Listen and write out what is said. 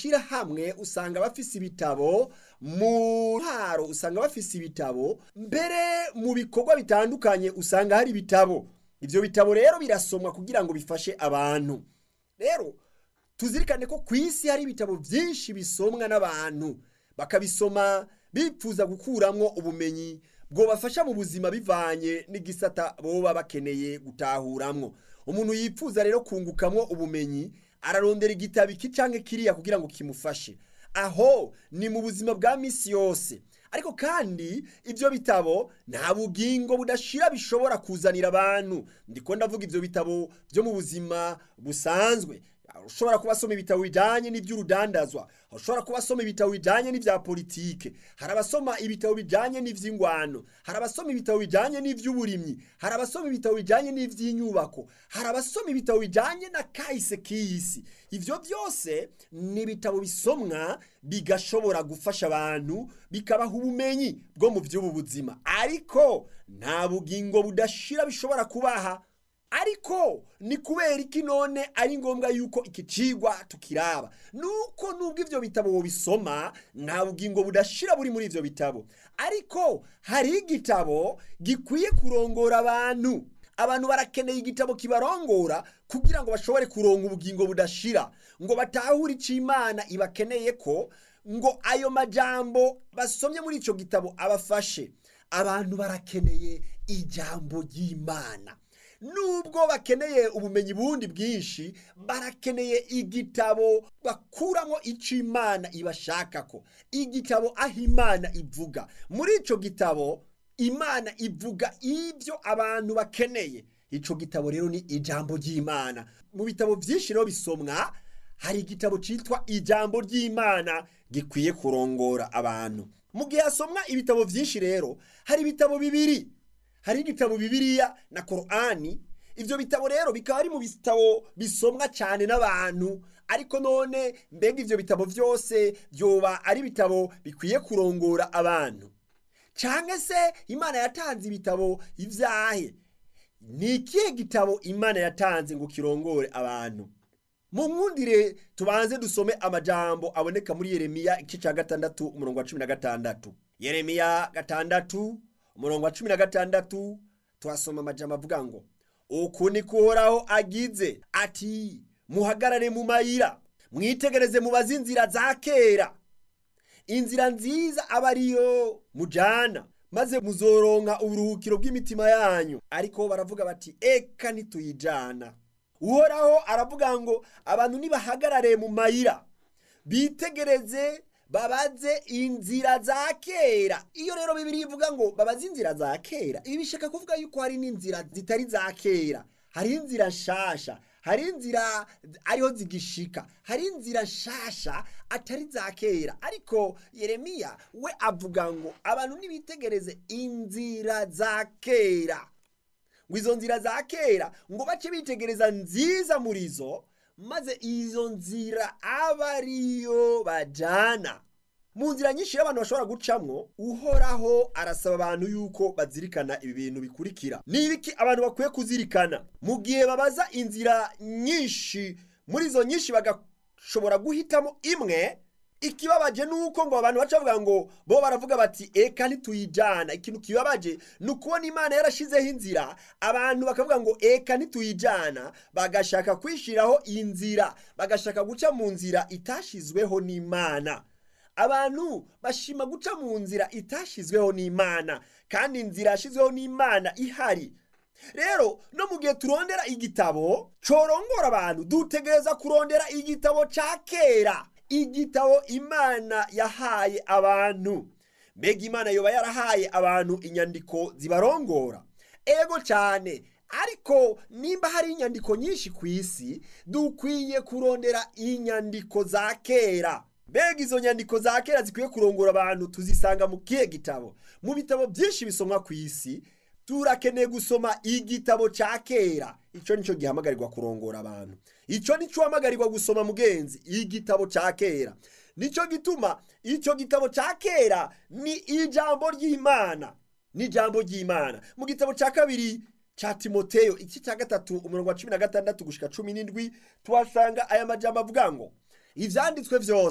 mashyirahamwe usanga bafise ibitabo mu ntaro usanga bafise ibitabo mbere mu bikorwa bitandukanye usanga hari ibitabo ibyo bitabo rero birasomwa kugira ngo bifashe abantu rero tuzirikane ko ku isi hari ibitabo byinshi bisomwa n'abantu bakabisoma bipfuza gukuramwo ubumenyi bwobafasha mu buzima bivanye n'igisata boba bakeneye gutahuramwo umuntu yipfuza rero kungukamwo ubumenyi ararondera igitabo iki canke kiriya kugira ngo kimufashe aho ni mu buzima bwa misi yose ariko kandi ibyo bitabo nta bugingo budashira bishobora kuzanira abantu ndiko ndavuga ibyo bitabo byo mu buzima busanzwe ushobora kuba asoma ibitabo bijyanye n'iby'urudandazwa ushobora kuba asoma ibitabo bijyanye n'ibya politike hari abasoma ibitabo bijyanye n'iby'ingwano hari abasoma ibitabo bijyanye n'iby'uburimyi hari abasoma ibitabo bijyanye n'iby'inyubako hari abasoma ibitabo bijyanye na kahise k'iyisi ibyo byose ni ibitabo bisomwa bigashobora gufasha abantu bikabaha ubumenyi bwo mu by'ubu buzima ariko nta bugingo budashira bishobora kubaha ariko ni kubera iki none ari ngombwa yuko iki cigwa tukiraba nuko nubwo ivyo bitabo bisoma nta bugingo budashira buri muri ivyo bitabo ariko hari igitabo gikwiye kurongora abantu abantu barakeneye igitabo kibarongora kugira ngo bashobore kuronga ubugingo budashira ngo batahure ico imana ibakeneye ko ngo ayo majambo basomye muri ico gitabo abafashe abantu barakeneye ijambo ry'imana nubwo bakeneye ubumenyi bundi bwinshi barakeneye igitabo bakuramo icyo imana ibashaka ko igitabo aho imana ivuga muri icyo gitabo imana ivuga ibyo abantu bakeneye icyo gitabo rero ni ijambo ry'imana mu bitabo byinshi rero bisomwa hari igitabo cyitwa ijambo ry'imana gikwiye kurongora abantu mu gihe hasomwa ibitabo byinshi rero hari ibitabo bibiri hari igitabo bibiriya na korani ibyo bitabo rero bikaba ari mu bitabo bisomwa cyane n'abantu ariko none mbega ibyo bitabo byose byoba ari ibitabo bikwiye kurongora abantu cyangwa se imana yatanze ibitabo ibyahe ni ikihe gitabo imana yatanze ngo kirongore abantu mu nkundire tubanze dusome amajambo aboneka muri yeremiya igice cya gatandatu umurongo wa cumi na gatandatu yeremiya gatandatu umurongo wa cumi na gatandatu tuhasoma amajambo avuga ngo uku ni kuhoraho agize ati muhagarare mu mayira mwitegereze mubaze inzira za kera inzira nziza aba ariyo mujana maze muzoronka uburuhukiro bw'imitima yanyu ariko baravuga bati eka ntituyijana uhoraho aravuga ngo abantu nibahagarare mu mayira bitegereze babaze inzira za kera iyo rero bibiri ivuga ngo babaze inzira za kera ibi bishaka kuvuga yuko hari n'inzira zitari za kera hari inzira nshasha hari inzira ariho zigishika hari inzira nshasha atari za kera ariko yeremiya we avuga ngo abantu nibitegereze inzira za kera ngo izo nzira za kera ngo bace bitegereza nziza muri zo maze izo nzira aba ariyo bajana mu nzira nyinshi y'abantu bashobora gucamwo uhoraho arasaba abantu yuko bazirikana ibi bintu bikurikira ni ibiki abantu bakwiye kuzirikana mu gihe babaza inzira nyinshi muri izo nyinshi bagashobora guhitamo imwe ikibabaje ni uko ngo abantu baca bavuga ngo bo baravuga bati eka ntituyijana ikintu kibabaje ni ukubona imana yarashizeho inzira abantu bakavuga ngo eka ntituyijana bagashaka kwishyiraho inzira bagashaka guca mu nzira itashizweho n'imana abantu bashima guca mu nzira itashizweho n'imana kandi inzira yashyizweho n'imana ihari rero no mu gihe turondera igitabo corongora abantu dutegereza kurondera igitabo ca kera igitabo imana yahaye abantu mbega imana yoba yarahaye abantu inyandiko zibarongora ego cyane ariko nimba hari inyandiko nyinshi ku isi dukwiye kurondera inyandiko za kera mbega izo nyandiko za kera zikwiye kurongora abantu tuzisanga mu kihe gitabo mu bitabo byinshi bisomwa ku isi turakeneye gusoma igitabo cya kera icyo nicyo gihamagarirwa kurongora abantu icyo nicyo uhamagarirwa gusoma mugenzi igitabo cya kera nicyo gituma icyo gitabo cya kera ni ijambo ry'imana ni ijambo ry'imana mu gitabo cya kabiri cya timoteyo iki cya gatatu umurongo wa cumi na gatandatu gushyika cumi n'indwi tuhasanga aya majambo avuga ngo ibyanditswe byose